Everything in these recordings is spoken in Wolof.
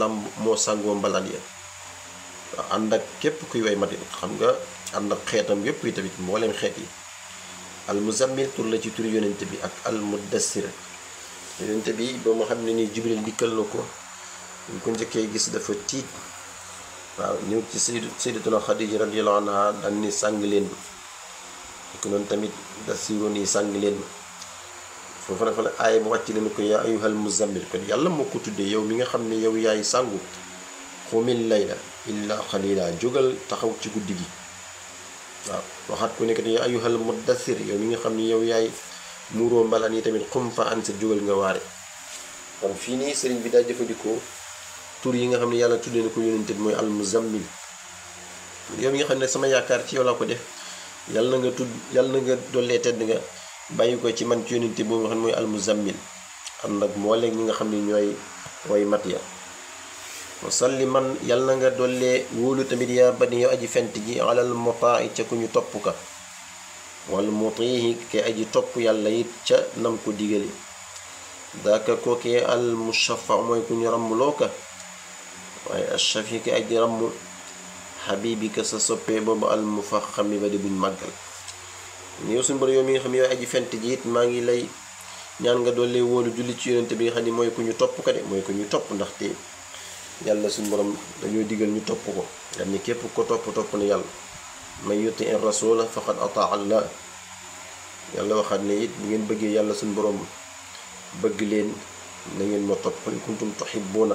làmb moo sàngoo mbalaan ya waaw ànd ak képp kuy way mati xam nga ànd ak xeetam yépp yi tamit mbooleem xeet yi al muzammil tur la ci turi yonente bi ak al muddassir yonente bi ba mu xam ne nii jibril dikkal na ko ñu ko njëkkee gis dafa tiit waaw ñëw ci sayyidu sayyidatuna xadija radiyallahu anha daan ni sàng leen ma ko noonu tamit dassiroon yi sàng leen ma foofu nag fa la aaya bu wàcc leen ko yaa ayyuhal muzammil kon yàlla moo ko tuddee yow mi nga xam ne yow yaay sàngu xumil layla illa xalila jógal taxaw ci guddi gi waaw waxaat ku nekk ne yaa ayyuhal muddathir yow mi nga xam ne yow yaay muuroo mbalaan yi tamit xum fa an sa jógal nga waare kon fii nii sëriñ bi daa jëfandikoo tur yi nga xam ne yàlla tuddee na ko yónente bi mooy al muzammil yow mi nga xam ne sama yaakaar ci yow laa ko def yàlla na nga tudd yàlla na nga dollee tedd nga bàyyi ko ci man ci yónente boobu nga xam ne mooy al muzammil am nag mboole ñi nga xam ne ñooy way mat ya wasalli man yàlla na nga dollee wóolu tamit yaa bani yow aji fent ji alal motaa ca ku ñu topp ka wal mutihi ke aji topp yàlla it ca nam ko digale daaka kookee al mushafa mooy ku ñu ràmmloo ka waaye ashafi ke aji ràmm xabibika sa soppee boobu al mufaxami ba di buñ màggal yow suñu borom yow mi nga xam ne yow aji fent ji it maa ngi lay ñaan nga dollee wóolu julli ci yonente bi nga xam ne mooy ku ñu topp ka de mooy ku ñu topp ndaxte yàlla suñu borom dañoo digal ñu topp ko nga ni képp ko topp topp na yàlla man yuti in rasula faqad ataa allah yàlla waxaat ne it bu ngeen bëggee yàlla suñu borom bëgg leen na ngeen ma topp qul kuntum tuhibbuna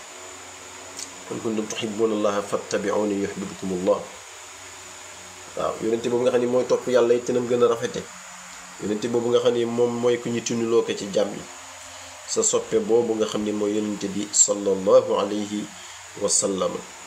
qul kuntum tuhibbuna allaha fattabi'uni yuhibbukum allah waaw yonente boobu nga xam ne mooy topp yàlla it nam gën a rafete yonente boobu nga xam ne moom mooy ku ñu tunuloo ko ci jàmm yi sa soppe boobu nga xam ne mooy yonente bi sallallahu alayhi wa sallam